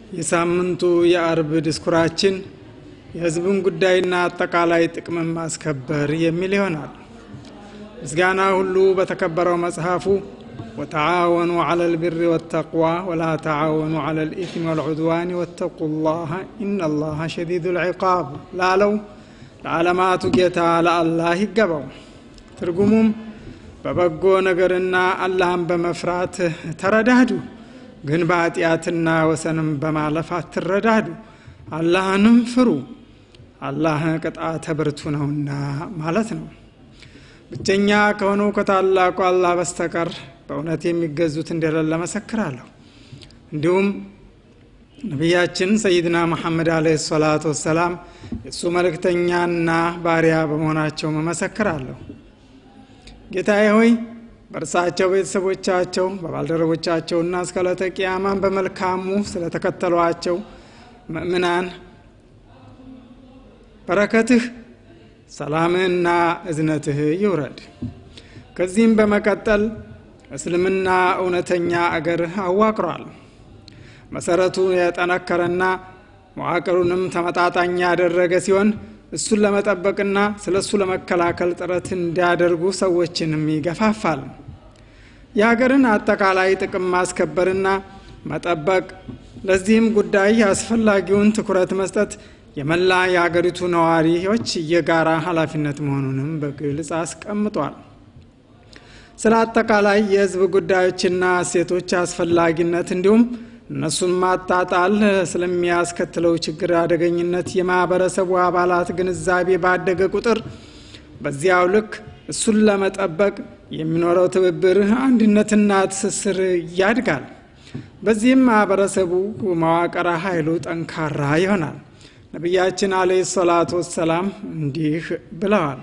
የሳምንቱ የአርብ ድስኩራችን የሕዝብን ጉዳይና አጠቃላይ ጥቅምን ማስከበር የሚል ይሆናል። ምስጋና ሁሉ በተከበረው መጽሐፉ ወተዓወኑ ዐለ ልቢሪ ወተቅዋ ወላ ተዓወኑ ዐለ ልኢትሚ ወልዑድዋን ወተቁ ላህ ኢነላሃ ሸዲዱ ልዕቃብ ላለው ለዓለማቱ ጌታ ለአላህ ይገባው። ትርጉሙም በበጎ ነገርና አላህን በመፍራት ተረዳዱ፣ ግን በኃጢአትና ወሰንም በማለፍ አትረዳዱ፣ አላህንም ፍሩ፣ አላህ ቅጣተ ብርቱ ነውና ማለት ነው። ብቸኛ ከሆነው ከታላቁ አላህ በስተቀር በእውነት የሚገዙት እንደሌለ መሰክራለሁ። እንዲሁም ነቢያችን ሰይድና መሐመድ አለይሂ ሰላቱ ወሰላም የእሱ መልእክተኛና ባሪያ በመሆናቸው መመሰክራለሁ። ጌታዬ ሆይ በእርሳቸው ቤተሰቦቻቸው፣ በባልደረቦቻቸውና እስከ ዕለተ ቂያማን በመልካሙ ስለተከተሏቸው ምእምናን በረከትህ ሰላምህና እዝነትህ ይውረድ። ከዚህም በመቀጠል እስልምና እውነተኛ አገር አዋቅሯል። መሰረቱ የጠነከረና መዋቅሩንም ተመጣጣኝ ያደረገ ሲሆን እሱን ለመጠበቅና ስለ እሱ ለመከላከል ጥረት እንዲያደርጉ ሰዎችንም ይገፋፋል። የሀገርን አጠቃላይ ጥቅም ማስከበርና መጠበቅ፣ ለዚህም ጉዳይ አስፈላጊውን ትኩረት መስጠት የመላ የሀገሪቱ ነዋሪዎች የጋራ ኃላፊነት መሆኑንም በግልጽ አስቀምጧል። ስለ አጠቃላይ የሕዝብ ጉዳዮችና እሴቶች አስፈላጊነት እንዲሁም እነሱን ማጣጣል ስለሚያስከትለው ችግር አደገኝነት የማህበረሰቡ አባላት ግንዛቤ ባደገ ቁጥር በዚያው ልክ እሱን ለመጠበቅ የሚኖረው ትብብር፣ አንድነትና ትስስር ያድጋል። በዚህም ማህበረሰቡ መዋቅረ ኃይሉ ጠንካራ ይሆናል። ነቢያችን አለይሂ ሰላቱ ወሰላም እንዲህ ብለዋል።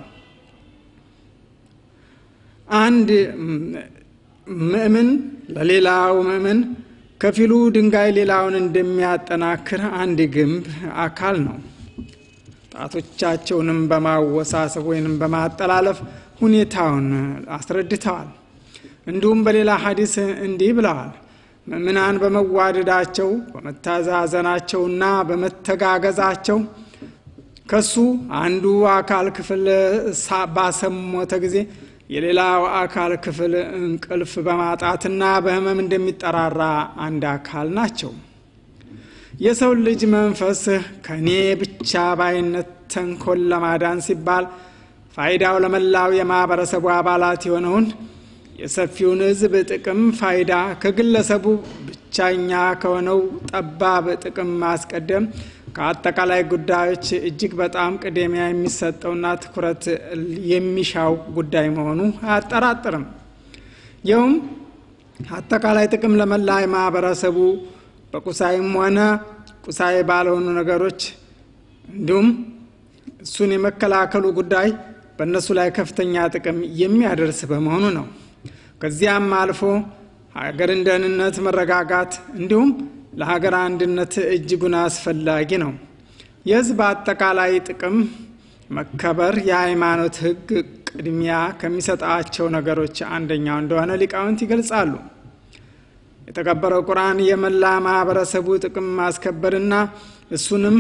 አንድ ምእምን ለሌላው ምእምን ከፊሉ ድንጋይ ሌላውን እንደሚያጠናክር አንድ ግንብ አካል ነው። ጣቶቻቸውንም በማወሳሰብ ወይንም በማጠላለፍ ሁኔታውን አስረድተዋል። እንዲሁም በሌላ ሐዲስ እንዲህ ብለዋል። ምእምናን በመዋደዳቸው በመታዛዘናቸውና በመተጋገዛቸው ከሱ አንዱ አካል ክፍል ባሰሞተ ጊዜ የሌላው አካል ክፍል እንቅልፍ በማጣትና በሕመም እንደሚጠራራ አንድ አካል ናቸው። የሰው ልጅ መንፈስ ከእኔ ብቻ ባይነት ተንኮል ለማዳን ሲባል ፋይዳው ለመላው የማህበረሰቡ አባላት የሆነውን የሰፊውን ሕዝብ ጥቅም ፋይዳ ከግለሰቡ ብቻኛ ከሆነው ጠባብ ጥቅም ማስቀደም ከአጠቃላይ ጉዳዮች እጅግ በጣም ቅድሚያ የሚሰጠውና ትኩረት የሚሻው ጉዳይ መሆኑ አያጠራጥርም። ይኸውም አጠቃላይ ጥቅም ለመላ ማህበረሰቡ በቁሳይም ሆነ ቁሳይ ባልሆኑ ነገሮች እንዲሁም እሱን የመከላከሉ ጉዳይ በእነሱ ላይ ከፍተኛ ጥቅም የሚያደርስ በመሆኑ ነው። ከዚያም አልፎ ሀገርን ደህንነት፣ መረጋጋት እንዲሁም ለሀገር አንድነት እጅጉን አስፈላጊ ነው። የህዝብ አጠቃላይ ጥቅም መከበር የሃይማኖት ሕግ ቅድሚያ ከሚሰጣቸው ነገሮች አንደኛው እንደሆነ ሊቃውንት ይገልጻሉ። የተከበረው ቁርአን የመላ ማህበረሰቡ ጥቅም ማስከበርና እሱንም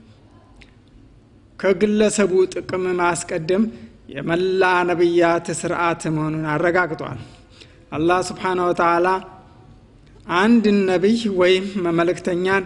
ከግለሰቡ ጥቅም ማስቀደም የመላ ነቢያት ስርዓት መሆኑን አረጋግጧል። አላህ ስብሓነ ወተዓላ አንድ ነቢይ ወይም መልእክተኛን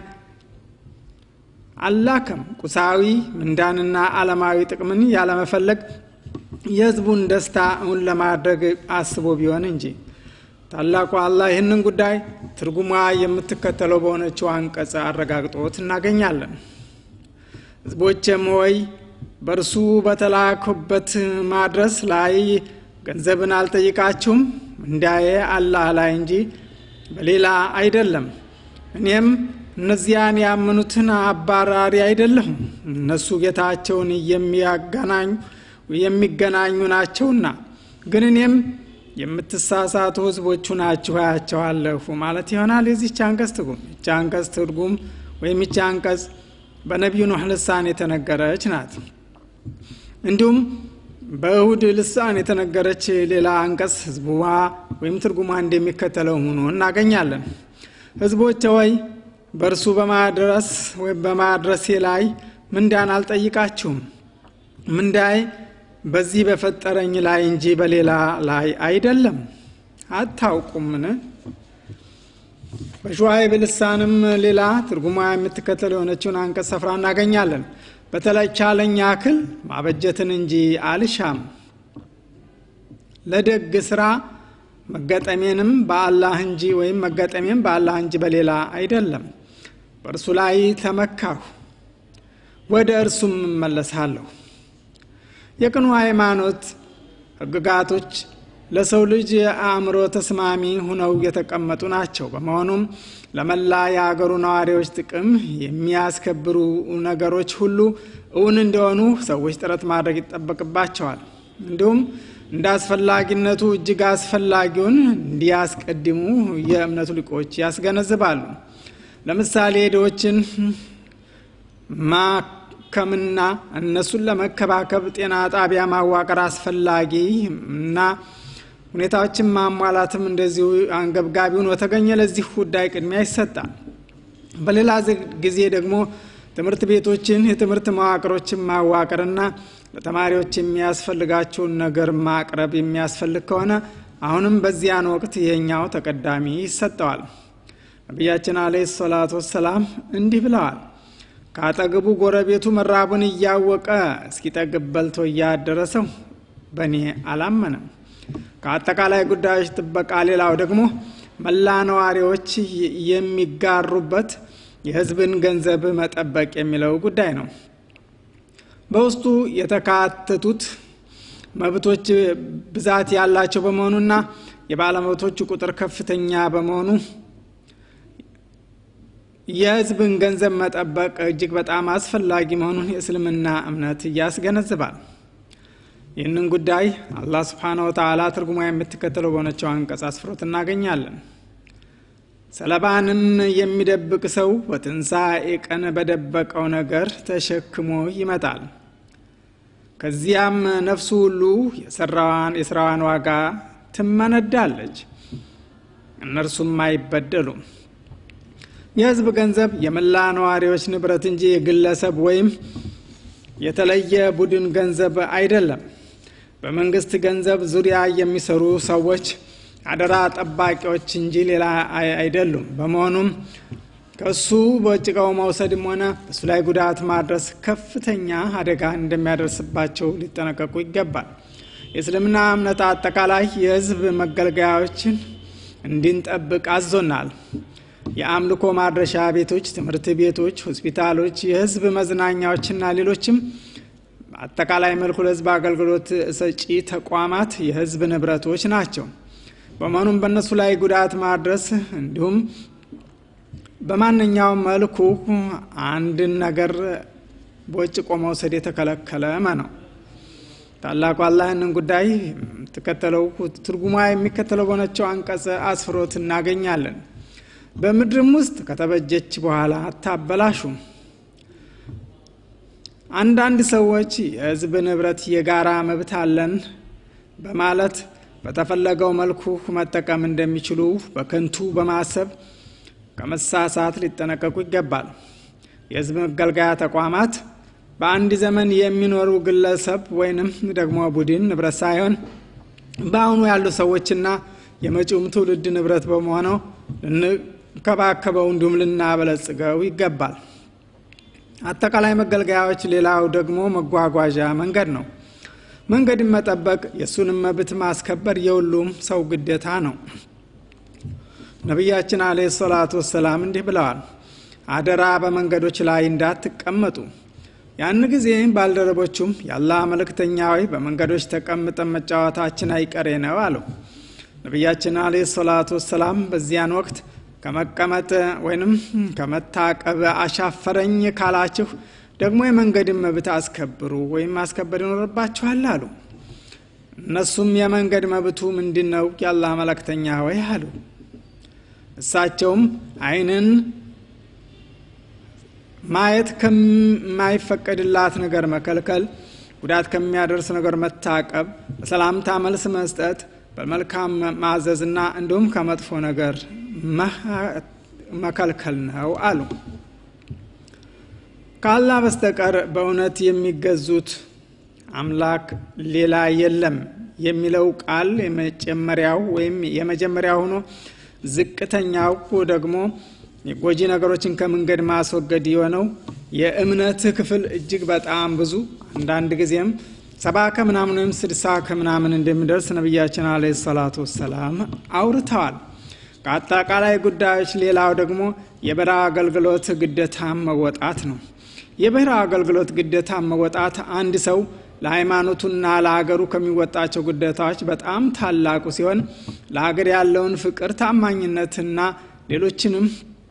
አላከም ቁሳዊ ምንዳንና ዓለማዊ ጥቅምን ያለመፈለግ የህዝቡን ደስታ እውን ለማድረግ አስቦ ቢሆን እንጂ። ታላቁ አላህ ይህንን ጉዳይ ትርጉሟ የምትከተለው በሆነችው አንቀጽ አረጋግጦት እናገኛለን። ህዝቦችም ሆይ በእርሱ በተላኩበት ማድረስ ላይ ገንዘብን አልጠይቃችሁም እንዳዬ አላህ ላይ እንጂ በሌላ አይደለም። እኔም እነዚያን ያመኑትን አባራሪ አይደለሁም። እነሱ ጌታቸውን የሚያገናኙ የሚገናኙ ናቸውና፣ ግን እኔም የምትሳሳቱ ህዝቦቹ ናችሁ አያቸዋለሁ ማለት ይሆናል። የዚች አንቀጽ ትርጉም ይቺ አንቀጽ ትርጉም ወይም ይቺ አንቀጽ በነቢዩ ኖህ ልሳን የተነገረች ናት። እንዲሁም በእሁድ ልሳን የተነገረች ሌላ አንቀጽ ህዝቡዋ ወይም ትርጉሟ እንደሚከተለው ሆኖ እናገኛለን። ህዝቦች ወይ በእርሱ በማድረስ ወይም በማድረስቴ ላይ ምንዳን አልጠይቃችሁም። ምንዳይ በዚህ በፈጠረኝ ላይ እንጂ በሌላ ላይ አይደለም። አታውቁምን? በሸዋይብ ልሳንም ሌላ ትርጉሟ የምትከተል የሆነችውን አንቀጽ ሰፍራ እናገኛለን። በተቻለኝ ያክል ማበጀትን እንጂ አልሻም ለደግ ስራ መገጠሜንም በአላህ እንጂ ወይም መገጠሜም በአላህ እንጂ በሌላ አይደለም። በእርሱ ላይ ተመካሁ፣ ወደ እርሱም እመለሳለሁ። የቅኑ ሃይማኖት ሕግጋቶች ለሰው ልጅ የአእምሮ ተስማሚ ሁነው የተቀመጡ ናቸው። በመሆኑም ለመላ የአገሩ ነዋሪዎች ጥቅም የሚያስከብሩ ነገሮች ሁሉ እውን እንዲሆኑ ሰዎች ጥረት ማድረግ ይጠበቅባቸዋል። እንዲሁም እንደ አስፈላጊነቱ እጅግ አስፈላጊውን እንዲያስቀድሙ የእምነቱ ሊቆች ያስገነዝባሉ። ለምሳሌ ድሆችን ማከምና እነሱን ለመከባከብ ጤና ጣቢያ ማዋቀር አስፈላጊ እና ሁኔታዎችን ማሟላትም እንደዚሁ አንገብጋቢውን በተገኘ ለዚህ ጉዳይ ቅድሚያ ይሰጣል። በሌላ ጊዜ ደግሞ ትምህርት ቤቶችን፣ የትምህርት መዋቅሮችን ማዋቀርና ለተማሪዎች የሚያስፈልጋቸውን ነገር ማቅረብ የሚያስፈልግ ከሆነ አሁንም በዚያን ወቅት ይሄኛው ተቀዳሚ ይሰጠዋል። ነቢያችን አለይሂ ሰላቱ ወሰላም እንዲህ ብለዋል። ከአጠገቡ ጎረቤቱ መራቡን እያወቀ እስኪጠግብ በልቶ እያደረሰው በእኔ አላመነም። ከአጠቃላይ ጉዳዮች ጥበቃ ሌላው ደግሞ መላ ነዋሪዎች የሚጋሩበት የሕዝብን ገንዘብ መጠበቅ የሚለው ጉዳይ ነው። በውስጡ የተካተቱት መብቶች ብዛት ያላቸው በመሆኑና የባለመብቶቹ ቁጥር ከፍተኛ በመሆኑ የሕዝብን ገንዘብ መጠበቅ እጅግ በጣም አስፈላጊ መሆኑን የእስልምና እምነት ያስገነዝባል። ይህንን ጉዳይ አላህ ስብሓነ ወተዓላ ትርጉማ የምትከተለው በሆነችው አንቀጽ አስፍሮት እናገኛለን። ሰለባንም የሚደብቅ ሰው በትንሣኤ ቀን በደበቀው ነገር ተሸክሞ ይመጣል። ከዚያም ነፍሱ ሁሉ የስራዋን ዋጋ ትመነዳለች፣ እነርሱም አይበደሉም። የሕዝብ ገንዘብ የመላ ነዋሪዎች ንብረት እንጂ የግለሰብ ወይም የተለየ ቡድን ገንዘብ አይደለም። በመንግስት ገንዘብ ዙሪያ የሚሰሩ ሰዎች አደራ ጠባቂዎች እንጂ ሌላ አይደሉም። በመሆኑም ከእሱ በጭቃው መውሰድም ሆነ በእሱ ላይ ጉዳት ማድረስ ከፍተኛ አደጋ እንደሚያደርስባቸው ሊጠነቀቁ ይገባል። የእስልምና እምነት አጠቃላይ የሕዝብ መገልገያዎችን እንድንጠብቅ አዞናል። የአምልኮ ማድረሻ ቤቶች፣ ትምህርት ቤቶች፣ ሆስፒታሎች፣ የሕዝብ መዝናኛዎችና ሌሎችም አጠቃላይ መልኩ ለሕዝብ አገልግሎት ሰጪ ተቋማት የሕዝብ ንብረቶች ናቸው። በመሆኑም በእነሱ ላይ ጉዳት ማድረስ እንዲሁም በማንኛውም መልኩ አንድን ነገር ቦጭቆ መውሰድ የተከለከለ ነው። ታላቁ አላህ ይህንን ጉዳይ የምትከተለው ትርጉማ የሚከተለው በሆነችው አንቀጽ አስፍሮት እናገኛለን። በምድርም ውስጥ ከተበጀች በኋላ አታበላሹ። አንዳንድ ሰዎች የሕዝብ ንብረት የጋራ መብት አለን በማለት በተፈለገው መልኩ መጠቀም እንደሚችሉ በከንቱ በማሰብ ከመሳሳት ሊጠነቀቁ ይገባል። የሕዝብ መገልገያ ተቋማት በአንድ ዘመን የሚኖሩ ግለሰብ ወይንም ደግሞ ቡድን ንብረት ሳይሆን በአሁኑ ያሉ ሰዎችና የመጪውም ትውልድ ንብረት በመሆነው ልንከባከበው እንዲሁም ልናበለጽገው ይገባል። አጠቃላይ መገልገያዎች ሌላው ደግሞ መጓጓዣ መንገድ ነው። መንገድን መጠበቅ የእሱንም መብት ማስከበር የሁሉም ሰው ግዴታ ነው። ነቢያችን አለ ሰላቱ ወሰላም እንዲህ ብለዋል፣ አደራ በመንገዶች ላይ እንዳትቀመጡ። ያን ጊዜ ባልደረቦቹም የአላህ መልእክተኛ ሆይ በመንገዶች ተቀምጠን መጫወታችን አይቀሬ ነው አለው። ነቢያችን አለ ሰላቱ ወሰላም በዚያን ወቅት ከመቀመጥ ወይንም ከመታቀብ አሻፈረኝ ካላችሁ ደግሞ የመንገድን መብት አስከብሩ ወይም ማስከበር ይኖርባችኋል አሉ። እነሱም የመንገድ መብቱ ምንድን ነው የአላህ መለክተኛ ወይ አሉ። እሳቸውም ዓይንን ማየት ከማይፈቀድላት ነገር መከልከል፣ ጉዳት ከሚያደርስ ነገር መታቀብ፣ በሰላምታ መልስ መስጠት፣ በመልካም ማዘዝና እንዲሁም ከመጥፎ ነገር መከልከል ነው አሉ። ከአላህ በስተቀር በእውነት የሚገዙት አምላክ ሌላ የለም የሚለው ቃል የመጀመሪያው ወይም የመጀመሪያ ሆኖ ዝቅተኛው ደግሞ የጎጂ ነገሮችን ከመንገድ ማስወገድ የሆነው የእምነት ክፍል እጅግ በጣም ብዙ አንዳንድ ጊዜም ሰባ ከምናምን ወይም ስድሳ ከምናምን እንደሚደርስ ነቢያችን አለ ሰላቱ ወሰላም አውርተዋል። ከአጠቃላይ ጉዳዮች ሌላው ደግሞ የበረሃ አገልግሎት ግዴታ መወጣት ነው። የበረሃ አገልግሎት ግዴታ መወጣት አንድ ሰው ለሃይማኖቱና ለሀገሩ ከሚወጣቸው ግዴታዎች በጣም ታላቁ ሲሆን ለሀገር ያለውን ፍቅር፣ ታማኝነትና ሌሎችንም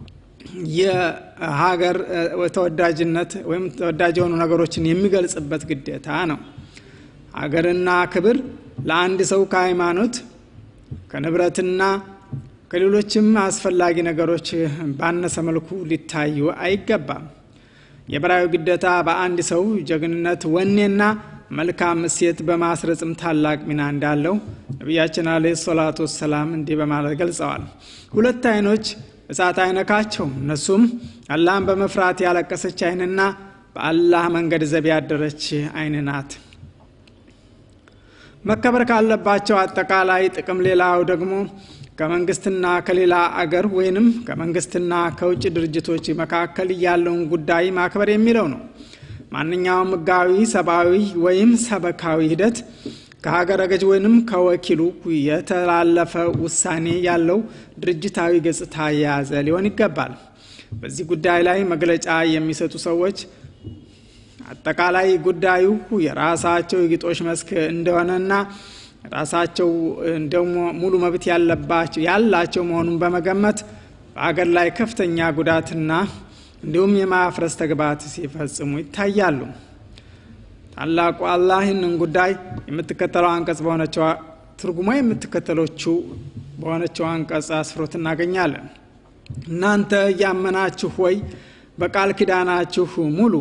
የሀገር ተወዳጅነት ወይም ተወዳጅ የሆኑ ነገሮችን የሚገልጽበት ግዴታ ነው። ሀገርና ክብር ለአንድ ሰው ከሃይማኖት ከንብረትና ከሌሎችም አስፈላጊ ነገሮች ባነሰ መልኩ ሊታዩ አይገባም። የበራዊ ግዴታ በአንድ ሰው ጀግንነት፣ ወኔና መልካም እሴት በማስረጽም ታላቅ ሚና እንዳለው ነቢያችን አለ ሰላቱ ወሰላም እንዲህ በማለት ገልጸዋል። ሁለት አይኖች እሳት አይነካቸውም። እነሱም አላህን በመፍራት ያለቀሰች አይንና በአላህ መንገድ ዘብ ያደረች አይን ናት። መከበር ካለባቸው አጠቃላይ ጥቅም ሌላው ደግሞ ከመንግስትና ከሌላ አገር ወይንም ከመንግስትና ከውጭ ድርጅቶች መካከል ያለውን ጉዳይ ማክበር የሚለው ነው። ማንኛውም ሕጋዊ፣ ሰብአዊ ወይም ሰበካዊ ሂደት ከሀገረ ገዥ ወይንም ከወኪሉ የተላለፈ ውሳኔ ያለው ድርጅታዊ ገጽታ የያዘ ሊሆን ይገባል። በዚህ ጉዳይ ላይ መግለጫ የሚሰጡ ሰዎች አጠቃላይ ጉዳዩ የራሳቸው የግጦሽ መስክ እንደሆነና ራሳቸው ደግሞ ሙሉ መብት ያለባቸው ያላቸው መሆኑን በመገመት በአገር ላይ ከፍተኛ ጉዳትና እንዲሁም የማፍረስ ተግባት ሲፈጽሙ ይታያሉ። ታላቁ አላህ ይህንን ጉዳይ የምትከተለው አንቀጽ በሆነችው ትርጉሟ የምትከተሎችው በሆነችው አንቀጽ አስፍሮት እናገኛለን። እናንተ እያመናችሁ ወይ በቃል ኪዳናችሁ ሙሉ።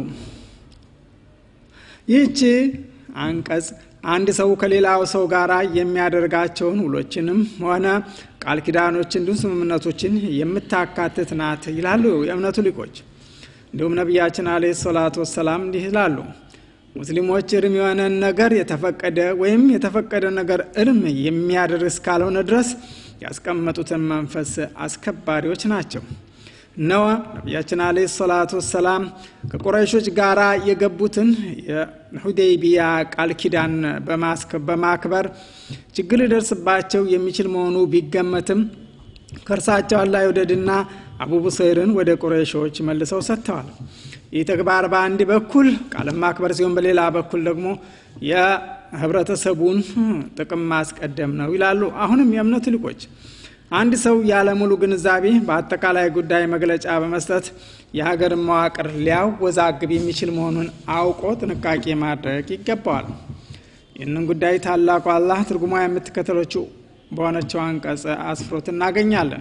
ይህች አንቀጽ አንድ ሰው ከሌላው ሰው ጋር የሚያደርጋቸውን ውሎችንም ሆነ ቃል ኪዳኖች እንዲሁም ስምምነቶችን የምታካትት ናት ይላሉ የእምነቱ ሊቆች። እንዲሁም ነቢያችን አለ ሰላቱ ወሰላም እንዲህ ይላሉ፣ ሙስሊሞች እርም የሆነን ነገር የተፈቀደ ወይም የተፈቀደ ነገር እርም የሚያደርግ እስካልሆነ ድረስ ያስቀመጡትን መንፈስ አስከባሪዎች ናቸው። እነሆ ነቢያችን አለ ሰላቱ ወሰላም ከቁረይሾች ጋር የገቡትን የሁዴይቢያ ቃል ኪዳን በማክበር ችግር ሊደርስባቸው የሚችል መሆኑ ቢገመትም ከእርሳቸው አላህ ይውደድና አቡ ቡሰይርን ወደ ቁረይሾች መልሰው ሰጥተዋል። ይህ ተግባር በአንድ በኩል ቃል ማክበር ሲሆን፣ በሌላ በኩል ደግሞ የህብረተሰቡን ጥቅም ማስቀደም ነው ይላሉ። አሁንም የእምነቱ ሊቆች አንድ ሰው ያለ ሙሉ ግንዛቤ በአጠቃላይ ጉዳይ መግለጫ በመስጠት የሀገርን መዋቅር ሊያወዛግብ የሚችል መሆኑን አውቆ ጥንቃቄ ማድረግ ይገባዋል። ይህንን ጉዳይ ታላቁ አላህ ትርጉሟ የምትከተሎችው በሆነችው አንቀጽ አስፍሮት እናገኛለን።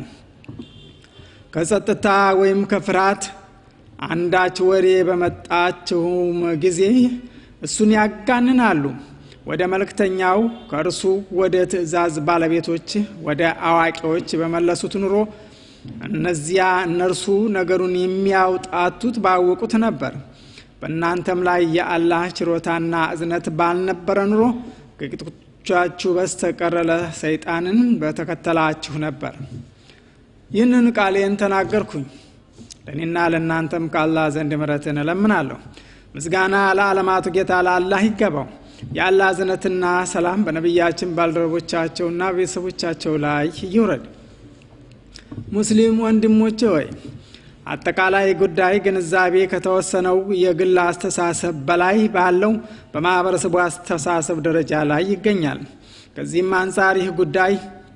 ከጸጥታ ወይም ከፍርሃት አንዳች ወሬ በመጣችውም ጊዜ እሱን ያጋንናሉ። ወደ መልእክተኛው ከእርሱ ወደ ትእዛዝ ባለቤቶች ወደ አዋቂዎች በመለሱት ኑሮ እነዚያ እነርሱ ነገሩን የሚያውጣቱት ባወቁት ነበር። በእናንተም ላይ የአላህ ችሮታና እዝነት ባልነበረ ኑሮ ከቂጦቻችሁ በስተቀር ለሰይጣንን በተከተላችሁ ነበር። ይህንን ቃሌን ተናገርኩኝ። ለእኔና ለእናንተም ከአላህ ዘንድ ምሕረትን እለምናለሁ። ምስጋና ለዓለማቱ ጌታ ለአላህ ይገባው። የአላህ እዝነትና ሰላም በነቢያችን ባልደረቦቻቸውና ቤተሰቦቻቸው ላይ ይውረድ። ሙስሊም ወንድሞቼ ሆይ አጠቃላይ ጉዳይ ግንዛቤ ከተወሰነው የግል አስተሳሰብ በላይ ባለው በማህበረሰቡ አስተሳሰብ ደረጃ ላይ ይገኛል። ከዚህም አንጻር ይህ ጉዳይ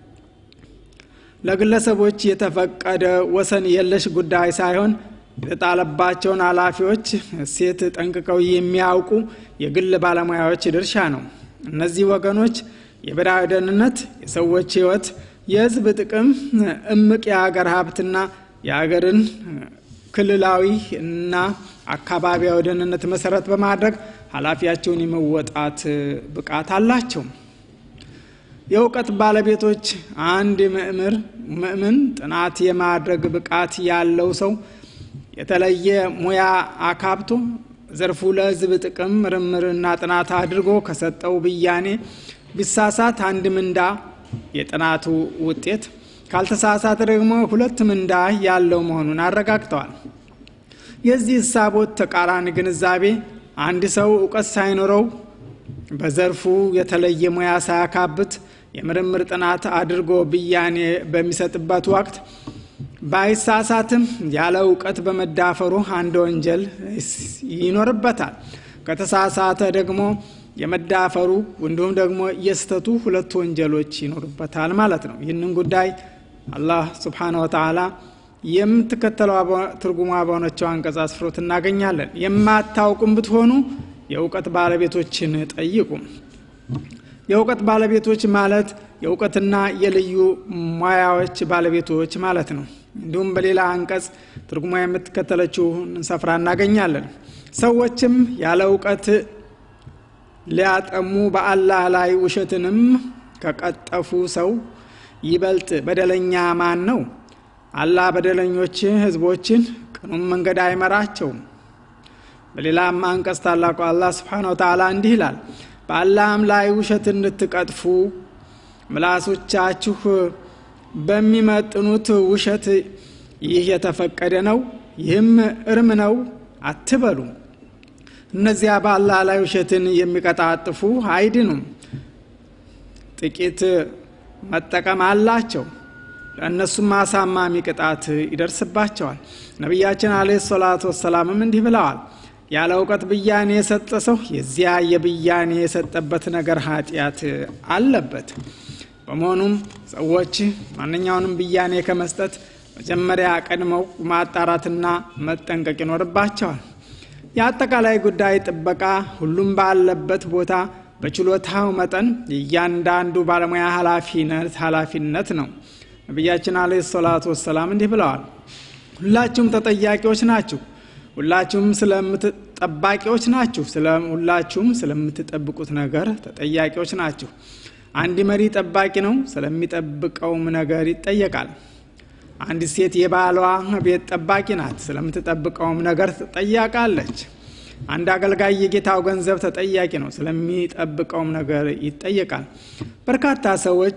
ለግለሰቦች የተፈቀደ ወሰን የለሽ ጉዳይ ሳይሆን የተጣለባቸውን ኃላፊዎች ሴት ጠንቅቀው የሚያውቁ የግል ባለሙያዎች ድርሻ ነው። እነዚህ ወገኖች የብሔራዊ ደህንነት፣ የሰዎች ሕይወት፣ የሕዝብ ጥቅም፣ እምቅ የሀገር ሀብትና የሀገርን ክልላዊ እና አካባቢያዊ ደህንነት መሰረት በማድረግ ኃላፊያቸውን የመወጣት ብቃት አላቸው። የእውቀት ባለቤቶች አንድ ምእምር ምእምን ጥናት የማድረግ ብቃት ያለው ሰው የተለየ ሙያ አካብቶ ዘርፉ ለሕዝብ ጥቅም ምርምርና ጥናት አድርጎ ከሰጠው ብያኔ ቢሳሳት አንድ ምንዳ የጥናቱ ውጤት ካልተሳሳተ ደግሞ ሁለት ምንዳ ያለው መሆኑን አረጋግጠዋል። የዚህ እሳቦት ተቃራኒ ግንዛቤ አንድ ሰው እውቀት ሳይኖረው በዘርፉ የተለየ ሙያ ሳያካብት የምርምር ጥናት አድርጎ ብያኔ በሚሰጥበት ወቅት ባይሳሳትም ያለ እውቀት በመዳፈሩ አንድ ወንጀል ይኖርበታል። ከተሳሳተ ደግሞ የመዳፈሩ እንዲሁም ደግሞ የስተቱ ሁለት ወንጀሎች ይኖርበታል ማለት ነው። ይህንን ጉዳይ አላህ ስብሓነ ወተዓላ የምትከተለው ትርጉሟ በሆነችው አንቀጽ አስፍሮት እናገኛለን። የማታውቁም ብትሆኑ የእውቀት ባለቤቶችን ጠይቁ። የእውቀት ባለቤቶች ማለት የእውቀትና የልዩ ሙያዎች ባለቤቶች ማለት ነው። እንዲሁም በሌላ አንቀጽ ትርጉሟ የምትከተለችውን ሰፍራ እናገኛለን። ሰዎችም ያለ እውቀት ሊያጠሙ በአላህ ላይ ውሸትንም ከቀጠፉ ሰው ይበልጥ በደለኛ ማን ነው? አላህ በደለኞች ህዝቦችን ቅኑም መንገድ አይመራቸውም። በሌላም አንቀጽ ታላቁ አላህ ስብሓነ ወተዓላ እንዲህ ይላል፣ በአላህም ላይ ውሸት እንድትቀጥፉ ምላሶቻችሁ በሚመጥኑት ውሸት ይህ የተፈቀደ ነው፣ ይህም እርም ነው አትበሉ። እነዚያ በአላህ ላይ ውሸትን የሚቀጣጥፉ አይድኑም፣ ጥቂት መጠቀም አላቸው፣ ለእነሱም አሳማሚ ቅጣት ይደርስባቸዋል። ነቢያችን አለ ሰላቱ ወሰላምም እንዲህ ብለዋል፣ ያለ እውቀት ብያኔ የሰጠ ሰው የዚያ የብያኔ የሰጠበት ነገር ኃጢአት አለበት። በመሆኑም ሰዎች ማንኛውንም ብያኔ ከመስጠት መጀመሪያ ቀድመው ማጣራትና መጠንቀቅ ይኖርባቸዋል። የአጠቃላይ ጉዳይ ጥበቃ ሁሉም ባለበት ቦታ በችሎታው መጠን የእያንዳንዱ ባለሙያ ኃላፊነት ኃላፊነት ነው። ነቢያችን አለ ሰላቱ ወሰላም እንዲህ ብለዋል፣ ሁላችሁም ተጠያቂዎች ናችሁ፣ ሁላችሁም ስለምትጠባቂዎች ናችሁ፣ ሁላችሁም ስለምትጠብቁት ነገር ተጠያቂዎች ናችሁ። አንድ መሪ ጠባቂ ነው፣ ስለሚጠብቀውም ነገር ይጠየቃል። አንዲት ሴት የባሏ ቤት ጠባቂ ናት፣ ስለምትጠብቀውም ነገር ትጠያቃለች። አንድ አገልጋይ የጌታው ገንዘብ ተጠያቂ ነው፣ ስለሚጠብቀውም ነገር ይጠየቃል። በርካታ ሰዎች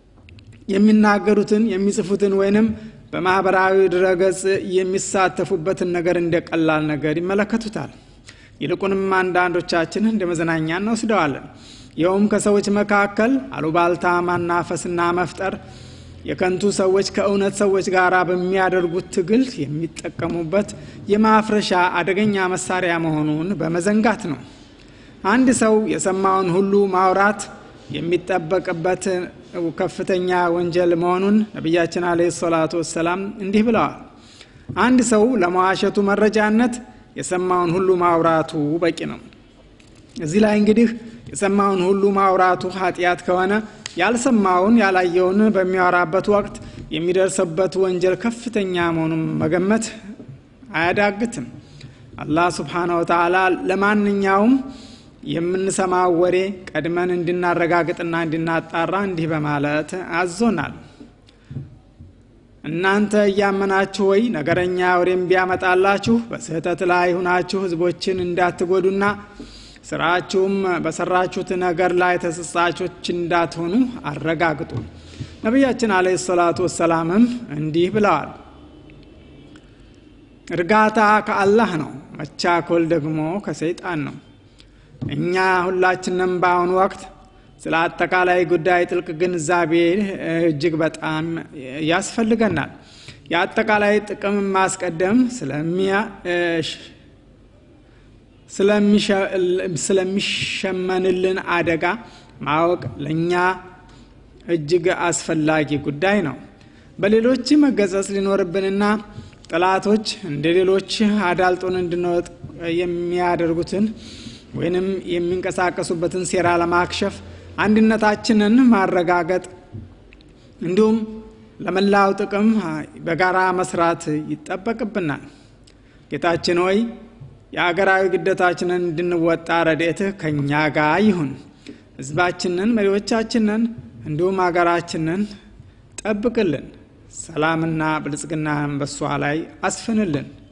የሚናገሩትን የሚጽፉትን ወይንም በማህበራዊ ድረገጽ የሚሳተፉበትን ነገር እንደ ቀላል ነገር ይመለከቱታል። ይልቁንም አንዳንዶቻችን እንደ መዝናኛ እንወስደዋለን። ይኸውም ከሰዎች መካከል አሉባልታ ማናፈስና መፍጠር የከንቱ ሰዎች ከእውነት ሰዎች ጋር በሚያደርጉት ትግል የሚጠቀሙበት የማፍረሻ አደገኛ መሳሪያ መሆኑን በመዘንጋት ነው። አንድ ሰው የሰማውን ሁሉ ማውራት የሚጠበቅበት ከፍተኛ ወንጀል መሆኑን ነቢያችን አለ ሰላቱ ወሰላም እንዲህ ብለዋል። አንድ ሰው ለመዋሸቱ መረጃነት የሰማውን ሁሉ ማውራቱ በቂ ነው። እዚህ ላይ እንግዲህ የሰማውን ሁሉ ማውራቱ ኃጢአት ከሆነ ያልሰማውን ያላየውን በሚያወራበት ወቅት የሚደርስበት ወንጀል ከፍተኛ መሆኑን መገመት አያዳግትም። አላህ ስብሓነ ወተዓላ ለማንኛውም የምንሰማው ወሬ ቀድመን እንድናረጋግጥና እንድናጣራ እንዲህ በማለት አዞናል። እናንተ እያመናችሁ ወይ ነገረኛ ወሬም ቢያመጣላችሁ በስህተት ላይ ሁናችሁ ህዝቦችን እንዳትጎዱና ስራችሁም በሰራችሁት ነገር ላይ ተጸጻቾች እንዳትሆኑ አረጋግጡ። ነቢያችን አለይሂ ሰላቱ ወሰላምም እንዲህ ብለዋል፣ እርጋታ ከአላህ ነው፣ መቻኮል ደግሞ ከሰይጣን ነው። እኛ ሁላችንም በአሁኑ ወቅት ስለ አጠቃላይ ጉዳይ ጥልቅ ግንዛቤ እጅግ በጣም ያስፈልገናል። የአጠቃላይ ጥቅም ማስቀደም ስለሚሸመንልን አደጋ ማወቅ ለእኛ እጅግ አስፈላጊ ጉዳይ ነው። በሌሎች መገጸጽ ሊኖርብንና ጠላቶች እንደ ሌሎች አዳልጦን እንድንወጥ የሚያደርጉትን ወይንም የሚንቀሳቀሱበትን ሴራ ለማክሸፍ አንድነታችንን ማረጋገጥ እንዲሁም ለመላው ጥቅም በጋራ መስራት ይጠበቅብናል። ጌታችን ሆይ የአገራዊ ግዴታችንን እንድንወጣ ረድኤትህ ከእኛ ጋር ይሁን። ህዝባችንን፣ መሪዎቻችንን እንዲሁም ሀገራችንን ጠብቅልን፣ ሰላምና ብልጽግናን በሷ ላይ አስፍንልን።